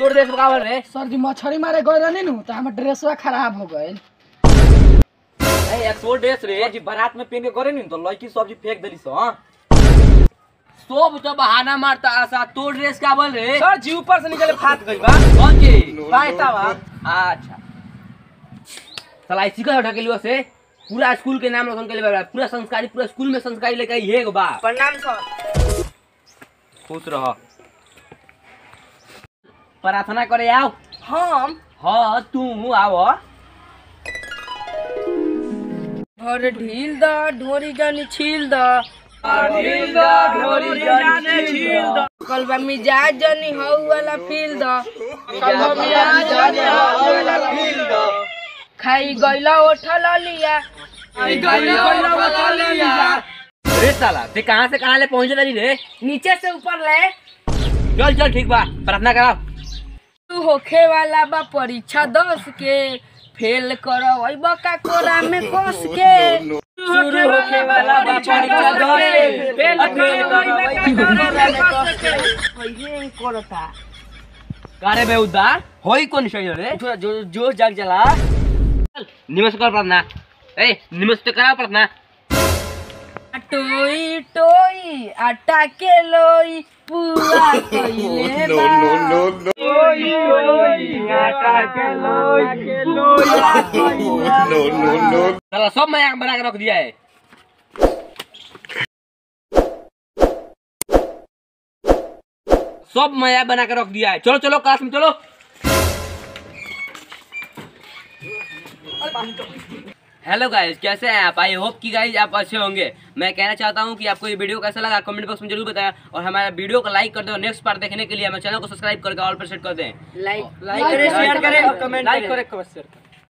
तोड़ ड्रेस का बोल रे सर जी मछली मारे गए रहनी नु तो हमर ड्रेसवा खराब हो गए ए एक्सपोर्ट ड्रेस रे जी बारात में पहन के करे नी तो लड़की सब्जी फेंक देली सो हां सब तो बहाना मारता आसा तोड़ ड्रेस का बोल रे सर जी ऊपर से निकले फाट गई बा कौन जी पायता बा अच्छा साला इसी का ढकेलुआ से पूरा स्कूल के नाम रोशन के लिए पूरा संस्कारी पूरा स्कूल में संस्कारी लेके ये एगो बा प्रणाम सर खुश रह प्रार्थना करे आओ हम हाँ तू आओ घर ढील द ढोरी जानी छील द कल बा मिजाज जानी हऊ वाला फील द खाई गइला ओठल लिया अरे साला ते कहाँ से कहाँ ले पहुँचे रही रे नीचे से ऊपर ले चल चल ठीक बा प्रार्थना कराओ तू होखे वाला बा परीक्षा दस के फेल करब का कोरा में कस के शुरू होके वाला बा परीक्षा दस के, फेल करता कारे बे उद्धार होई कौन सही रे थोड़ा जो जो जाग जला चल, निमस कर प्रार्थना ए निमस तो कराओ प्रार्थना टोई टोई आटा के लोई पूरा कइले बा साला सब मैं बना के रख दिया है सब मैं बना के रख दिया है चलो चलो क्लास में चलो हेलो गाइस कैसे हैं आप आई होप कि गाइस आप अच्छे होंगे मैं कहना चाहता हूं कि आपको ये वीडियो कैसा लगा कमेंट बॉक्स में जरूर बताएं और हमारा वीडियो को लाइक कर दें और नेक्स्ट पार्ट देखने के लिए हमारे चैनल को सब्सक्राइब करके ऑल पर सेट कर दें लाइक लाइक करें, शेयर करें और कमेंट लाइक करें। करे कमेंट शेयर